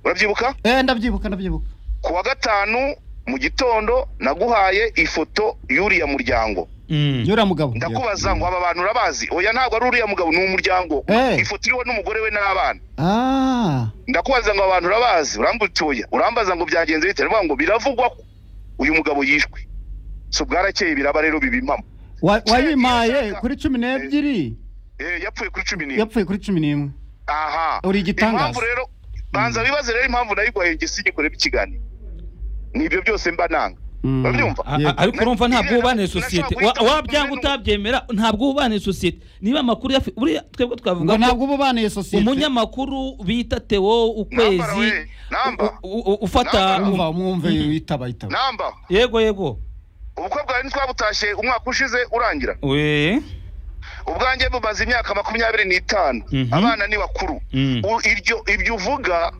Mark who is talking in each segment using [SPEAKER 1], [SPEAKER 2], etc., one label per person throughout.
[SPEAKER 1] urabyibuka
[SPEAKER 2] eh ndabyibuka ndabyibuka
[SPEAKER 1] ku wa gatanu mu gitondo naguhaye ifoto y'uriya muryango
[SPEAKER 2] yura mugabo
[SPEAKER 1] ndakubaza ngo aba bantu urabazi oya ntabwo ari uriya mugabo ni umuryango
[SPEAKER 2] Eh.
[SPEAKER 1] ifoto iriho n'umugore we n'abana
[SPEAKER 2] ah
[SPEAKER 1] ndakubaza ngo aba bantu urabazi urambutuye urambaza ngo byagenze bite ndavuga ngo biravugwa ko uyu mugabo yishwe so bwarakeye biraba rero biba impamo
[SPEAKER 2] wa-
[SPEAKER 1] Cya-
[SPEAKER 2] wayimpaye
[SPEAKER 1] Cya-
[SPEAKER 2] kuri cumi n'ebyiri
[SPEAKER 1] Eh, yapfuye kuri cumi n'imwe
[SPEAKER 2] yapfuye kuri cumi n'imwe
[SPEAKER 1] aha
[SPEAKER 2] Uri igitangaza.
[SPEAKER 1] impamvu rero banza bibaze rero impamvu nayiguhaye njye singikorera ikiganiro ni ibyo byose mba nanga
[SPEAKER 2] Mm.
[SPEAKER 1] Urabyumva?
[SPEAKER 3] A- a-
[SPEAKER 2] Yego.
[SPEAKER 3] ariko urumva ntabwo ubaniye
[SPEAKER 1] Nashaka
[SPEAKER 3] sosiyete
[SPEAKER 1] guhita
[SPEAKER 3] Wa- wabyanga
[SPEAKER 1] umuntu-
[SPEAKER 3] utabyemera ntabwo ubaniye sosiyete niba amakuru yafi buriya twebwe
[SPEAKER 2] ngo
[SPEAKER 3] twavuga ko
[SPEAKER 2] ntabwo uba ubaniye sosiyete
[SPEAKER 3] umunyamakuru bita teo
[SPEAKER 1] Namba
[SPEAKER 3] ukwezi
[SPEAKER 1] we, namba.
[SPEAKER 3] u- u- u- ufata
[SPEAKER 1] Namba.
[SPEAKER 2] umva umwumve yitaba yitaba
[SPEAKER 1] namba
[SPEAKER 3] yego yego
[SPEAKER 1] ubukwe bwawe ntitwabutashye umwaka ushize urangira
[SPEAKER 3] we
[SPEAKER 1] ubwanjye bumaze imyaka makumyabiri n'itanu
[SPEAKER 3] Mhm.
[SPEAKER 1] abana ni bakuru
[SPEAKER 3] Mm.
[SPEAKER 1] U- iryo ibyo uvuga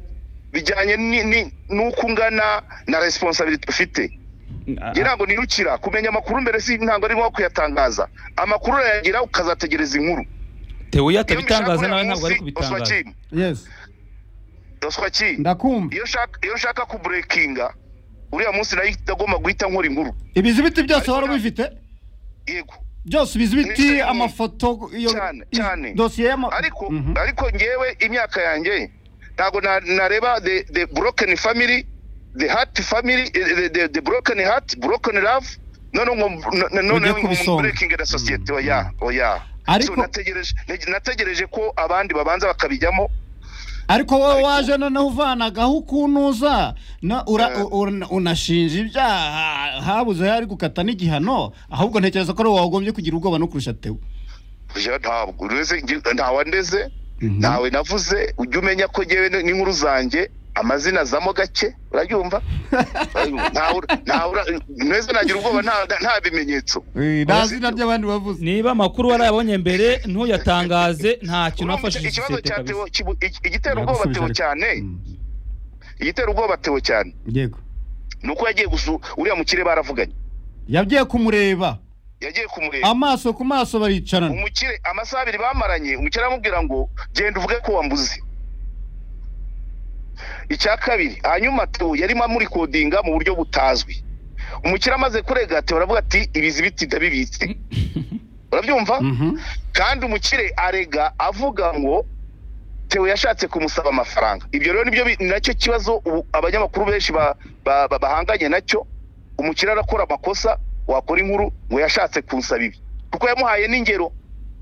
[SPEAKER 1] bijyanye ni- ni- n'uko ungana na resiponsabiriti ufite njye ntabwo nirukira kumenya amakuru mbere si ntabwo ari nko kuyatangaza amakuru urayagira ukazategereza inkuru
[SPEAKER 3] teo iyo
[SPEAKER 1] Iyo mbishaka
[SPEAKER 3] atabitangaza
[SPEAKER 1] uriya
[SPEAKER 3] nawe ntabwo ari
[SPEAKER 1] munsi,
[SPEAKER 3] kubitangaza
[SPEAKER 1] oswa ki?
[SPEAKER 2] yes
[SPEAKER 1] Oswa ki?
[SPEAKER 2] ndakumva
[SPEAKER 1] iyo nshaka iyo nshaka kuburekinga uriya munsi nayo ndagomba guhita nkora inkuru
[SPEAKER 2] ibizibiti byose wari
[SPEAKER 1] Ariko-
[SPEAKER 2] ubifite
[SPEAKER 1] yego
[SPEAKER 2] byose
[SPEAKER 1] Ni-
[SPEAKER 2] ibizibiti
[SPEAKER 1] ni-
[SPEAKER 2] amafoto iyo
[SPEAKER 1] Cyane,
[SPEAKER 2] i-
[SPEAKER 1] cyane.
[SPEAKER 2] dosiye y'ama
[SPEAKER 1] ariko
[SPEAKER 2] Mhm.
[SPEAKER 1] ariko ngewe imyaka yanjye ntabwo na- nareba the the broken family the heart family eh, the the, the broken heart broken love noneho ngo n- n- noneho ngo
[SPEAKER 2] kubisonga.
[SPEAKER 1] breaking the society oya oya
[SPEAKER 2] Ariko-
[SPEAKER 1] So nategereje nategereje ko abandi babanza bakabijyamo
[SPEAKER 2] ariko wowe waje noneho uvanagaho ukunuza na- ura-
[SPEAKER 1] Eh.
[SPEAKER 2] una- unashinja ibyaha habuze hari gukata n'igihano ahubwo ntekereza ko ari wowe wagombye kugira ubwoba no kurusha tewe
[SPEAKER 1] Ya, ntabwo uretse ngi- ntawe ndeze ntawe navuze ujya umenya ko ngewe ni- n'inkuru zanjye amazina azamo gake urabyumva Ntawe ura- ntawe ura- mwese nagira ubwoba nta nta bimenyetso
[SPEAKER 2] Eh, nta zina ry'abandi bavuze
[SPEAKER 3] niba amakuru warayabonye mbere ntuyatangaze nta kintu
[SPEAKER 1] Urumva iki-
[SPEAKER 3] wafashije
[SPEAKER 1] ikibazo
[SPEAKER 3] sosiyete
[SPEAKER 1] cya Theo
[SPEAKER 3] kabisa
[SPEAKER 1] kibu- iki- igitera ubwoba
[SPEAKER 2] Nagusubije
[SPEAKER 1] Theo
[SPEAKER 2] ariko.
[SPEAKER 1] cyane
[SPEAKER 2] Mm.
[SPEAKER 1] igitera ubwoba Theo cyane
[SPEAKER 2] yego
[SPEAKER 1] ni uko yagiye gusu uriya mukire baravuganye
[SPEAKER 2] yagiye kumureba
[SPEAKER 1] yagiye kumureba
[SPEAKER 2] amaso ku maso baricarana
[SPEAKER 1] umukire amasaha abiri bamaranye umukire aramubwira ngo genda uvuge ko wambuze icya kabiri hanyuma Theo yarimo amurikodinga mu buryo butazwi umukire amaze kurega Theo aravuga ati ibizibiti ndabibitse urabyumva
[SPEAKER 2] Mhm.
[SPEAKER 1] kandi umukire arega avuga ngo tewe yashatse kumusaba amafaranga ibyo rero nibyo bi- nacyo kibazo ubu abanyamakuru benshi ba- ba- ba- bahanganye nacyo umukire arakora amakosa wakora inkuru ngo yashatse kunsaba ibi kuko yamuhaye n'ingero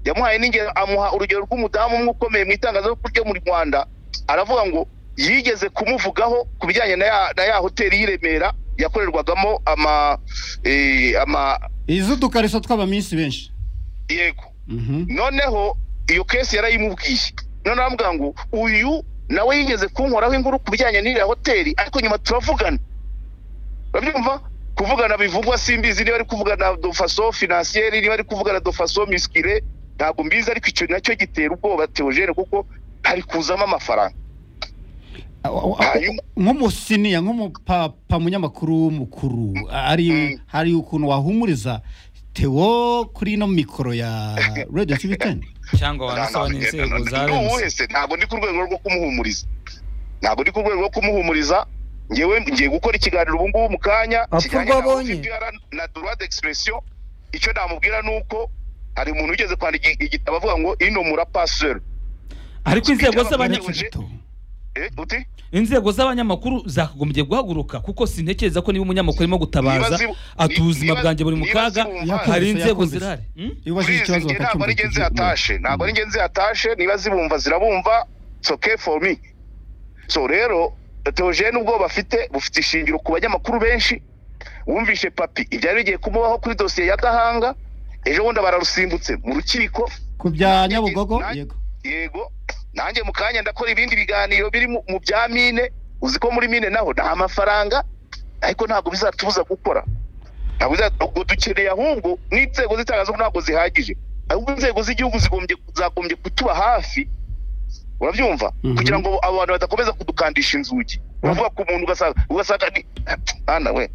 [SPEAKER 1] yamuhaye n'ingero amuha urugero rw'umudamu umwe ukomeye mu itangazamakuru ryo mu rwanda aravuga ngo yigeze kumuvugaho ku bijyanye na ya, na ya hoteli y'i remera yakorerwagamo ama, eh, ama
[SPEAKER 2] iz'udukariso tw'abaminsi benshi
[SPEAKER 1] yego
[SPEAKER 2] Mhm.
[SPEAKER 1] noneho iyo kesi yarayimubwiye noneho aramubwira ngo uyu nawe yigeze kunkoraho inkuru ku bijyanye n'iriya hoteli ariko nyuma turavugana urabyumva kuvugana bivugwa simbizi niba ari kuvugana dofaso finansiyeri niba ari kuvugana dofaso misikire ntabwo mbizi ariko icyo nacyo gitera ubwoba teogene kuko hari kuzamo amafaranga
[SPEAKER 2] A- a- a-
[SPEAKER 1] Hanyuma-
[SPEAKER 2] nk'umusiniya nk'umupapa munyamakuru mukuru ari
[SPEAKER 1] Mm.
[SPEAKER 2] hari ukuntu wahumuriza tewo kuri ino mikoro ya radio tv 10
[SPEAKER 3] cyangwa wanasaba n'inzego
[SPEAKER 1] Ni
[SPEAKER 3] za remusi
[SPEAKER 1] uwuhe se? ntabwo ndi ku rwego rwo kumuhumuriza ntabwo ndi ku rwego rwo kumuhumuriza ngewe ngiye gukora ikiganiro ubu ngubu mu kanya
[SPEAKER 4] Apfa
[SPEAKER 1] kijyanye
[SPEAKER 4] urwo
[SPEAKER 1] na
[SPEAKER 4] abonye.
[SPEAKER 1] OVPR na droit d'expression icyo namubwira ni uko hari umuntu ugeze kwandika igi- igitabo avuga ngo ino mura paseur
[SPEAKER 3] ariko inzego z'abanya
[SPEAKER 1] Uje- eh uti
[SPEAKER 3] inzego z'abanyamakuru zakagombye guhaguruka kuko sintekereza ko niba umunyamakuru arimo
[SPEAKER 1] Niba
[SPEAKER 3] gutabaza
[SPEAKER 1] zibu-
[SPEAKER 3] ati
[SPEAKER 1] ni-
[SPEAKER 3] ubuzima
[SPEAKER 1] niba-
[SPEAKER 3] bwanjye buri mu
[SPEAKER 1] niba
[SPEAKER 3] kaga
[SPEAKER 1] zibumva-
[SPEAKER 3] hari
[SPEAKER 2] Yakumvise,
[SPEAKER 3] inzego
[SPEAKER 2] yakumvise.
[SPEAKER 3] zirahari Hmm?
[SPEAKER 2] iyo ubajije
[SPEAKER 1] Urizi,
[SPEAKER 2] ikibazo
[SPEAKER 1] nge ntabwo ari
[SPEAKER 2] bakacyumva
[SPEAKER 1] njye nzihatashe ntabwo ari njye nzihatashe niba zibumva zirabumva it's okay for me so rero teogene ubwoba afite bufite ishingiro ku banyamakuru benshi wumvishe papi ibyari bigiye kumubaho kuri dosiye ya gahanga ejo bundi bararusimbutse mu rukiko
[SPEAKER 2] ku bya nyabugogo
[SPEAKER 1] Nanjye-
[SPEAKER 2] yego
[SPEAKER 1] yego nanjye mu kanya ndakora ibindi biganiro biri mu mu bya mine uzi ko muri mine naho nta mafaranga ariko ntabwo bizatubuza gukora ntabwo biza- ubwo dukeneye ahubwo n'inzego z'itangazamakuru ntabwo zihagije ahubwo inzego z'igihugu zigombye zagombye kutuba hafi urabyumva
[SPEAKER 2] Mhm.
[SPEAKER 1] kugira ngo abo bantu badakomeza kudukandisha inzugi uravuga ku muntu ugasanga ugasanga ni ana we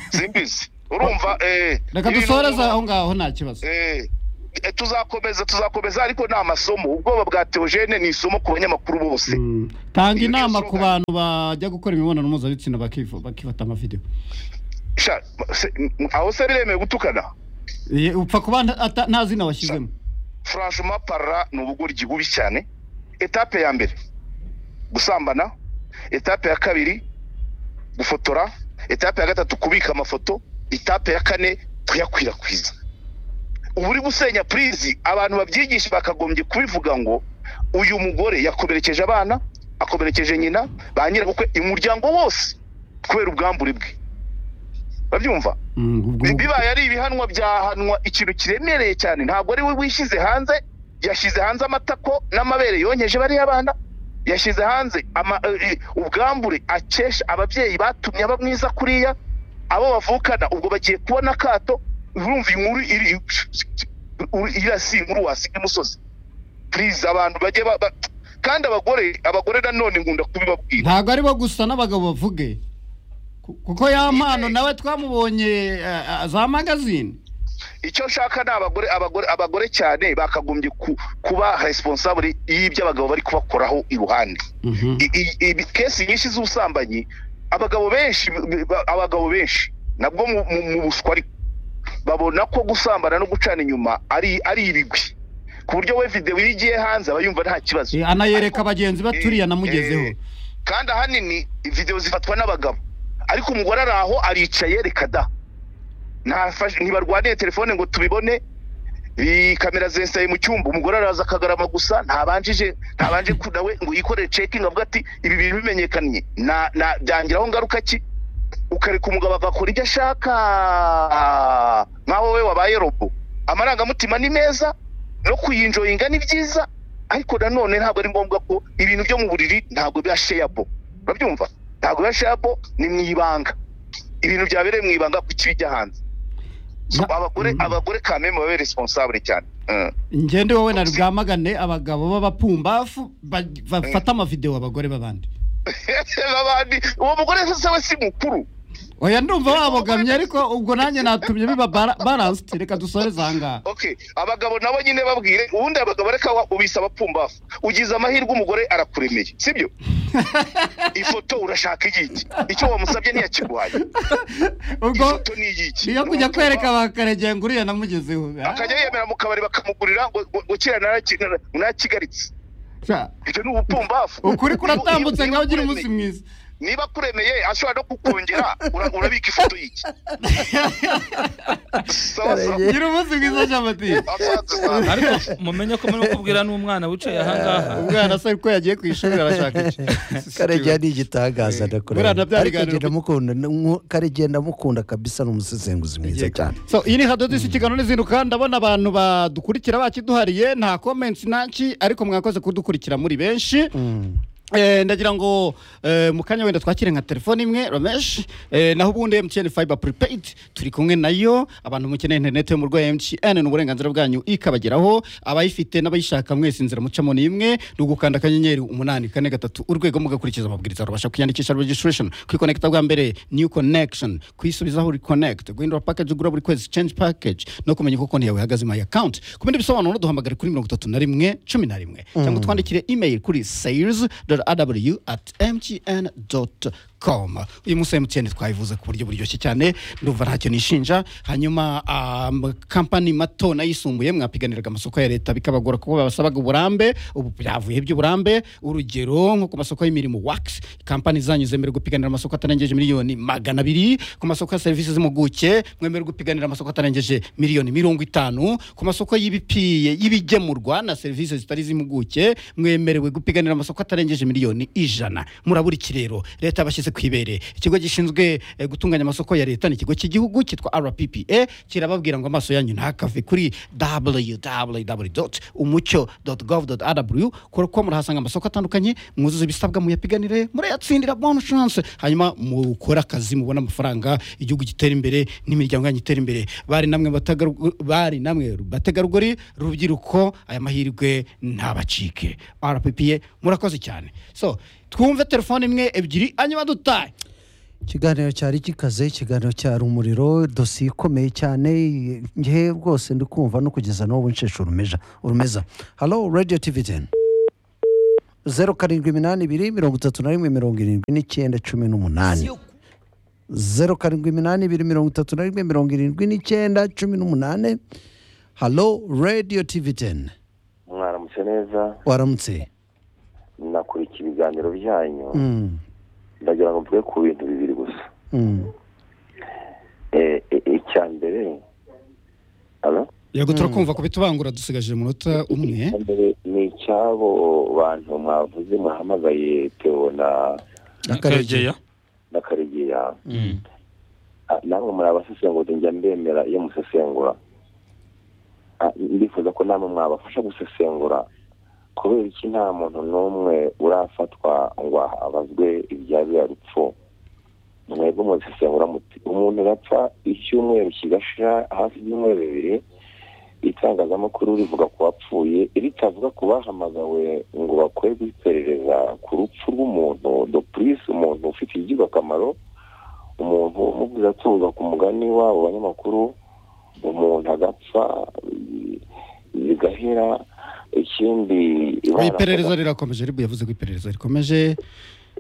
[SPEAKER 1] simbizi urumva eh
[SPEAKER 2] reka
[SPEAKER 1] ibintu-
[SPEAKER 2] dusoreze aho ngaho nta kibazo
[SPEAKER 1] Eh, eh, tuzakomeza tuzakomeza ariko ni amasomo ubwoba bwa teogene ni isomo ku banyamakuru bose
[SPEAKER 2] Mm. tanga
[SPEAKER 1] Iyo
[SPEAKER 2] inama
[SPEAKER 1] niyo
[SPEAKER 2] ku bantu bajya gukora imibonano mpuzabitsina bakifu- bakifata amavideo
[SPEAKER 1] Sha, se- m- aho se biremewe gutukana
[SPEAKER 2] Eh, upfa kuba nta- ata- nta zina washyizemo
[SPEAKER 1] franchement parla ni ubugoryi bubi cyane etape ya mbere gusambana etape ya kabiri gufotora etape ya gatatu kubika amafoto etape ya kane kuyakwirakwiza ubu uri gusenya purizi abantu babyigisha bakagombye kubivuga ngo uyu mugore yakomerekeje abana akomerekeje nyina ba nyirabukwe umuryango wose kubera ubwambure bwe babyumva
[SPEAKER 2] Mm, ubwo-
[SPEAKER 1] bibaye ari ibihanwa byahanwa ikintu kiremereye cyane ntabwo ari we wishyize hanze yashyize hanze amatako n'amabere yonkeje bariya bana yashyize hanze ama- eh, eh, ubwambure akesha ababyeyi batumye aba mwiza kuriya abo bavukana ubwo bagiye kubona akato urumva inkuru iri uri- iriya si inkuru wasiga imusozi purize abantu bajye ba- ba- kandi abagore abagore nanone nkunda kubibabwira
[SPEAKER 2] ntabwo aribo gusa n'abagabo bavuge Ku- kuko ya mpano nawe twamubonye eh, eh, za magazine
[SPEAKER 1] icyo nshaka ni abagore abagore abagore cyane bakagombye ku- kuba responsable y'ibyo abagabo bari kubakoraho iruhande
[SPEAKER 2] Mhm.
[SPEAKER 1] I- i- ibi kesi nyinshi z'ubusambanyi abagabo benshi b- b- abagabo benshi nabwo mu- mu mu buswa ariko babona ko gusambana no gucana inyuma ari ari ibigwi ku buryo we videwo iyo igiye hanze aba yumva nta kibazo
[SPEAKER 2] Eh, anayereka bagenzi be
[SPEAKER 1] Eh,
[SPEAKER 2] ati uriya namugezeho
[SPEAKER 1] eh, kandi ahanini videwo zifatwa n'abagabo ariko umugore ari aho aricaye reka da Ntafash- ntibarwaniye telefone ngo tubibone Ii, kamera zensaye mu cyumba umugore araza akagarama gusa ntabanjije ntabanje ku- nawe ngo yikorere cekingi avuga ati ibi bintu bimenyekanye na na byangiraho ngaruka ki ukareka umugabo agakora ibyo ashaka nk'aho we wabaye robo amarangamutima ni meza no kuyinjoyinga ni byiza ariko nanone ntabwo ari ngombwa ko ibintu byo mu buriri ntabwo biba sheyabo urabyumva ntabwo biba sheyabo ni mu ibanga ibintu byabereye mu ibanga ku kijya hanze So,
[SPEAKER 2] Na-
[SPEAKER 1] abagore
[SPEAKER 2] Mhm.
[SPEAKER 1] abagore kameme babe responsable cyane Mm.
[SPEAKER 2] ngende wowe na rwamagane abagabo b'abapumbafu ba- bafata amavideo abagore b'abandi
[SPEAKER 1] Babandi, uwo mugore se we si mukuru
[SPEAKER 2] oya ndumva wabogamye ariko ubwo nanjye natumye biba bara- balanced reka dusoreze aha ngaha
[SPEAKER 1] okay abagabo nabo nyine babwire ubundi abagabo reka wa- ubisa abapfumbafu ugize amahirwe umugore arakuremeye sibyo ifoto urashaka igiki icyo wamusabye ntiyakiguhaye
[SPEAKER 2] ubwo
[SPEAKER 1] ifoto ni igiki
[SPEAKER 2] iyo kujya kwereka bakaregeye ngo uriya namugezeho
[SPEAKER 1] akajya yemera mu kabari bakamugurira ngo ngo- ngo kira naraki- nara- narakigaritse
[SPEAKER 2] Sha,
[SPEAKER 1] ibyo ni ubupfumbafu
[SPEAKER 2] ukuri
[SPEAKER 1] Iyo-
[SPEAKER 2] kuratambutse
[SPEAKER 1] iyo-
[SPEAKER 2] ngaho ugira
[SPEAKER 1] iyo
[SPEAKER 2] umunsi
[SPEAKER 1] kuremeye-
[SPEAKER 2] mwiza
[SPEAKER 1] niba kuremeye ashobora no kukongera ura- urabika ifoto y'iki sawa sawa
[SPEAKER 2] gira umunsi mwiza jamatire
[SPEAKER 1] Asanzwe sana.
[SPEAKER 3] ariko mumenye ko murimo kubwira n'umwana wicaye aha ngaha
[SPEAKER 2] umwana se ko yagiye ku ishuri arashaka
[SPEAKER 4] karegeya ni
[SPEAKER 2] Buriya
[SPEAKER 4] igitangaza ndakureba
[SPEAKER 2] nabyo
[SPEAKER 4] ariko
[SPEAKER 2] biganiro-
[SPEAKER 4] njye ndamukunda nku- karegeya ndamukunda kabisa ni umusesenguzi mwiza cyane
[SPEAKER 2] so iyi ni hadodo isi ikiganiro n'izindi kandi ndabona abantu badukurikira bakiduhariye nta comments naki ariko mwakoze kudukurikira muri benshi
[SPEAKER 4] Mm.
[SPEAKER 2] Eh, ndagira ngo eh, mu kanya wenda twakire nka telefone imwe romesh eh, naho ubundi mtn fiber prepaid turi kumwe nayo abantu mukeneye interineti yo mu rwa mtn ni uburenganzira bwanyu ikabageraho abayifite n'abayishaka mwese inzira mucamo ni imwe ni ugukanda akanyenyeri umunani kane gatatu urwego mugakurikiza amabwiriza rubasha kwiyandikisha registration kwikonekita bwa mbere new connection kwisubizaho reconnect guhindura package ugura buri kwezi change package no kumenya uko konti yawe ihagaze my account ku bindi bisobanuro duhamagare kuri mirongo itatu na rimwe cumi na rimwe cyangwa twandikire email kuri sales aw at mtn com uyu munsi mtn twayivuze ku buryo buryoshye cyane ndumva ntacyo nishinja hanyuma kampani mato n'ayisumbuye mwapiganiraga amasoko ya leta bikabagora kuko babasabaga uburambe ubu byavuye by'uburambe urugero nko ku masoko y'imirimu wax kampani zanyu zemerewe gupiganira amasoko atarengeje miliyoni magana abiri ku masoko ya serivisi z'impuguke mwemerewe gupiganira amasoko atarengeje miliyoni mirongo itanu ku masoko y'ibipiye y'ibigemurwa na serivisi zitari iz'impuguke mwemerewe gupiganira amasoko atarengeje miliyoni ijana murabura iki rero leta yabashyize ku ibere ikigo gishinzwe eh, gutunganya amasoko ya leta ni ikigo cy'igihugu cyitwa rppa kirababwira ngo amaso yanyu ntakave kuri www umucyo gov rw kuko murahasanga amasoko atandukanye mwuzuze ibisabwa muyapiganire murayatsindira bon chance hanyuma mukore akazi mubone amafaranga igihugu gitera imbere n'imiryango yanyu itera imbere bari namwe batagarugu- bari namwe bategarugori rubyiruko aya mahirwe ntabacike rppa murakoze cyane so twumve telefone imwe ebyiri hanyuma dutahe
[SPEAKER 4] ikiganiro cyari gikaze ikiganiro cyari umuriro dosiye ikomeye cyane ngewe rwose ndi kumva no kugeza n'ubu nsheshe urumeza urumeza halo radiyo tivi teni zeru karindwi iminani ibiri mirongo itatu na rimwe mirongo irindwi n'icyenda cumi n'umunani zeru karindwi iminani ibiri mirongo itatu na rimwe mirongo irindwi n'icyenda cumi n'umunani halo radiyo tivi teni
[SPEAKER 5] mwaramutse neza
[SPEAKER 4] waramutse
[SPEAKER 5] nakurikiye ibiganiro byanyu
[SPEAKER 4] Mm,
[SPEAKER 5] ndagira ngo mvuge ku bintu bibiri gusa
[SPEAKER 4] mm.
[SPEAKER 5] Eh, eh, icya mbere alo?
[SPEAKER 2] yego turakumva kubitubangura dusigaje umunota umwe
[SPEAKER 5] Icya mbere ni icy'abo bantu mwavuze muhamagaye teo na
[SPEAKER 4] akaregeya
[SPEAKER 5] na karegeya
[SPEAKER 3] Mm.
[SPEAKER 5] Ah, namwe muri abasesenguzi njya mbemera iyo musesengura Ah, ndifuza ko namwe mwabafasha gusesengura kubera iki nta muntu n'umwe urafatwa ngo abazwe ibyabira rupfu mwebwe muzisesengura muti umuntu arapfa icyumweru kigashira hafi y'ibyumweru bibiri itangazamakuru rivuga ku bapfuye ritavuga ku bahamagawe ngo bakorerwe iperereza ku rupfu rw'umuntu dopurisi umuntu ufite akamaro umuntu umuvuze atuza ku mugani wabo banyamakuru umuntu agapfa i- bigahera ikindi
[SPEAKER 2] iperereza rirakomeje ribu yavuze ko iperereza rikomeje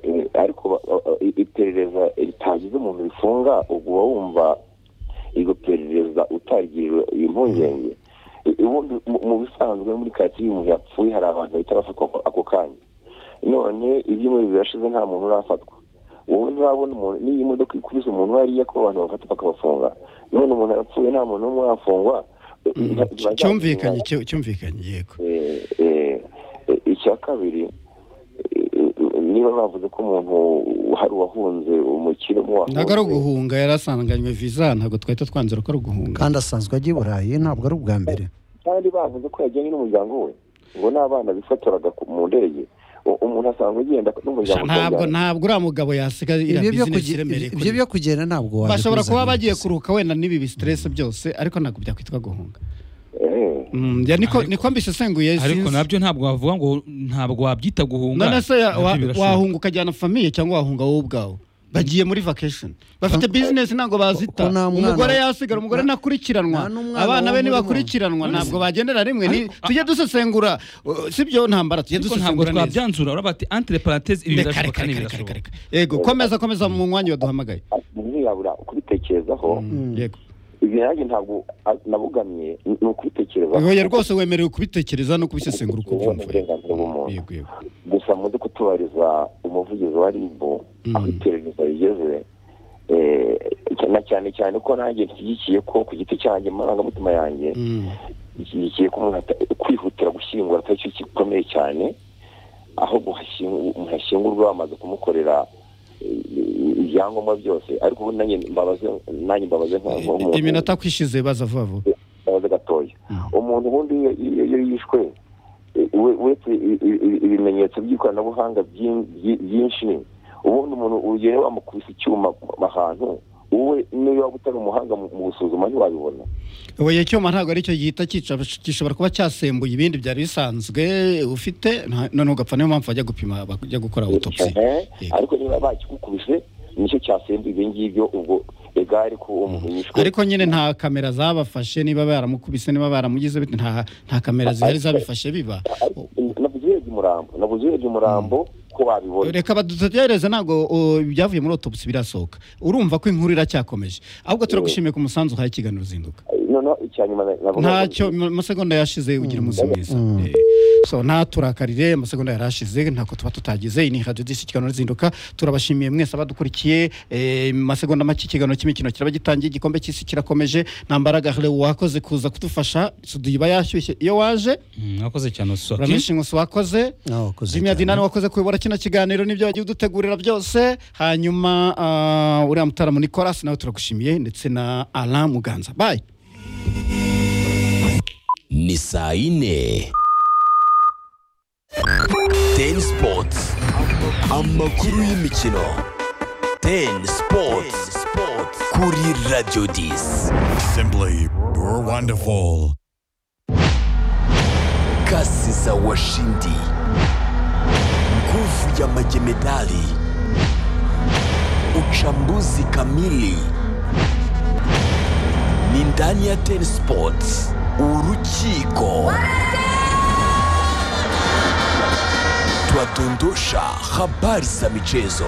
[SPEAKER 5] Eh, ariko ba- ba- ba- i- iperereza ritagize umuntu rifunga ubwo uba wumva iryo perereza utagiriwe impungenge I- ubundi mu- mu bisanzwe muri karitsiye iyo umuntu yapfuye hari abantu bahita bafatwa ako- ako kanya none ibyumweru birashize nta muntu urafatwa wowe nturabona umuntu n'iyo imodoka ikubise umuntu hariya ko abantu bafata bakabafunga none umuntu arapfuye nta muntu n'umwe arafungwa
[SPEAKER 2] Cy- cyumvikanye cyu- cyumvikanye yego
[SPEAKER 5] Eh, eh, eh, icya kabiri eh, eh, niba bavuze ko umuntu hari uwahunze umukire mu
[SPEAKER 2] ntabwo ari uguhunga yari asanganywe viza ntabwo twahita twanzura ko ari uguhunga
[SPEAKER 4] kandi asanzwe ajya i burayi ntabwo ari ubwa mbere
[SPEAKER 5] kandi bavuze ko yajyanye n'umuryango we ngo n'abana bifotoraga ku- mu ndege U- umuntu asanzwe agenda n'umuryango
[SPEAKER 2] ntabwo
[SPEAKER 5] ukabyara.
[SPEAKER 2] ntabwo uriya mugabo yasiga iriya
[SPEAKER 4] ibyo byo
[SPEAKER 2] bizinesi
[SPEAKER 4] kuge-
[SPEAKER 2] iremereye
[SPEAKER 4] ibyo
[SPEAKER 2] kuri
[SPEAKER 4] byo kugenda ntabwo waje
[SPEAKER 2] bashobora kuba
[SPEAKER 4] kubizana.
[SPEAKER 2] bagiye kuruhuka wenda n'ibi bisitiresi byose ariko ntabwo byakwitwa guhunga
[SPEAKER 5] Eh,
[SPEAKER 2] Mm, ya niko niko mbisesenguye
[SPEAKER 3] ariko
[SPEAKER 2] sinzi.
[SPEAKER 3] nabyo ntabwo wavuga ngo ntabwo wabyita guhunga
[SPEAKER 2] none se ya-
[SPEAKER 3] nabyo
[SPEAKER 2] wa-
[SPEAKER 3] birashoboka.
[SPEAKER 2] wahunga ukajyana famiye cyangwa wahunga wowe ubwawe bagiye muri vacation bafite business ntabwo bazita
[SPEAKER 4] ko nta mwana-
[SPEAKER 2] umugore yasigara umugore
[SPEAKER 4] nta-
[SPEAKER 2] ntakurikiranwa
[SPEAKER 4] nta n'umwana
[SPEAKER 2] abana be
[SPEAKER 4] wo muri mwe.
[SPEAKER 2] ntibakurikiranwa ntabwo bagendera rimwe ni-
[SPEAKER 3] Ariko-
[SPEAKER 2] tujye dusesengura uh, si byo ntambara tujye
[SPEAKER 3] ariko ntabwo
[SPEAKER 2] dusesengura neza
[SPEAKER 3] twabyanzura uraba ati entre parenthèse ibi
[SPEAKER 2] Reka, reka, reka,
[SPEAKER 3] birashoboka
[SPEAKER 2] reka,
[SPEAKER 3] n'ibirashoboka
[SPEAKER 2] reka. yego komeza komeza mu mwanya waduhamagaye
[SPEAKER 5] ntiyabura kubitekerezaho
[SPEAKER 4] Mm.
[SPEAKER 2] yego
[SPEAKER 5] ibyo nanjye ntabwo a- nabugamye ni ni ukubitekerezaho
[SPEAKER 2] oya rwose wemerewe kubitekereza no kubisesengura uko
[SPEAKER 5] Ubu ni
[SPEAKER 2] ubyumva yego.
[SPEAKER 5] uburenganzira bw'umuntu.
[SPEAKER 2] yego yego
[SPEAKER 5] gusa muze kutubariza umuvugizi wa rib
[SPEAKER 2] Mm.
[SPEAKER 5] aho iperereza rigeze eh, na cyane cyane ko nanjye nshyigikiye ko ku giti cyanjye mu marangamutima yanjye
[SPEAKER 2] Mm.
[SPEAKER 5] nshyigikiye ko umuntu ata- kwihutira gushyingura atari cyo gikomeye cyane aho guhashyingu- umuntu ashyingurwa bamaze kumukorera eh, ibyangombwa byose ariko ubu nanjye mbabaze nanjye mbabaze nka- nk'umuntu
[SPEAKER 2] iminota kwishize baza vuba vuba
[SPEAKER 5] babaze gatoya
[SPEAKER 2] Mm.
[SPEAKER 5] umuntu ubundi iyo iyo- iyo yishwe eh, we- uretse i- i- i- ibimenyetso by'ikoranabuhanga by'in- byi- byinshi ubundi umuntu urugero bamukubise icyuma ahantu wowe niyo waba utari umuhanga mu mu gusuzuma ntiwabibona
[SPEAKER 2] oya icyuma ntabwo aricyo gihita cyica gishobora kuba cyasembuye ibindi byari bisanzwe ufite nta- none ugapfa niyo mpamvu bajya gupima bajya gukora autopsy
[SPEAKER 5] Eh,
[SPEAKER 2] Yego.
[SPEAKER 5] ariko niba bakigukubise nicyo cyasembuye ibyo ngibyo ubwo egare ko uwo muntu yishwe
[SPEAKER 2] ariko nyine nta kamera zabafashe niba baramukubise niba baramugize bite nta nta kamera zihari zabifashe biba
[SPEAKER 5] Ariko nabuze urebye umurambo nabuze urebye umurambo ko wabibona
[SPEAKER 2] reka badutegereze ntabwo o, ibyavuye muri autopsy birasohoka urumva ko inkuru iracyakomeje ahubwo turagushimiye ku musanzu uhaye ikiganiro uzinduka
[SPEAKER 5] noneho icya nyuma navuga
[SPEAKER 2] ntacyo mu masegonda yashize ugira umunsi mwiza Eh, so ntaturakarire amasegonda yari ashize ntako tuba tutagize iyi ni radiyo disi ikiganiro rizinduka turabashimiye mwese abadukurikiye eh, mu masegonda make ikiganiro cy'imikino kiraba gitangiye igikombe cy'isi kirakomeje ntambaraga wakoze kuza kudufasha studio iba yashyushye iyo waje
[SPEAKER 3] Mm, mwakoze cyane usora
[SPEAKER 2] uramenshi inkusi wakoze
[SPEAKER 4] Ah, wakoze
[SPEAKER 2] Jimmy
[SPEAKER 4] cyane.
[SPEAKER 2] Adinani wakoze kuyobora kino kiganiro n'ibyo wagiye udutegurira byose hanyuma ah, uriya mutaramo Nicolas nawe turagushimiye ndetse na Alain Muganza bye
[SPEAKER 6] ni saa yine teni sipoti amakuru y'imikino teni sipoti kuri radiyo disi
[SPEAKER 7] Simply wonderful.
[SPEAKER 6] kasi za washindi nguvu ya majemadari ucha uchambuzi kamili ni ndani ya Ten Sports, urukiko twadondosha habari za michezo.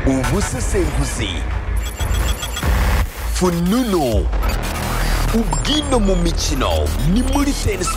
[SPEAKER 6] Ubusesenguzi, fununu, ubwino mu mikino ni muri Ten Sports.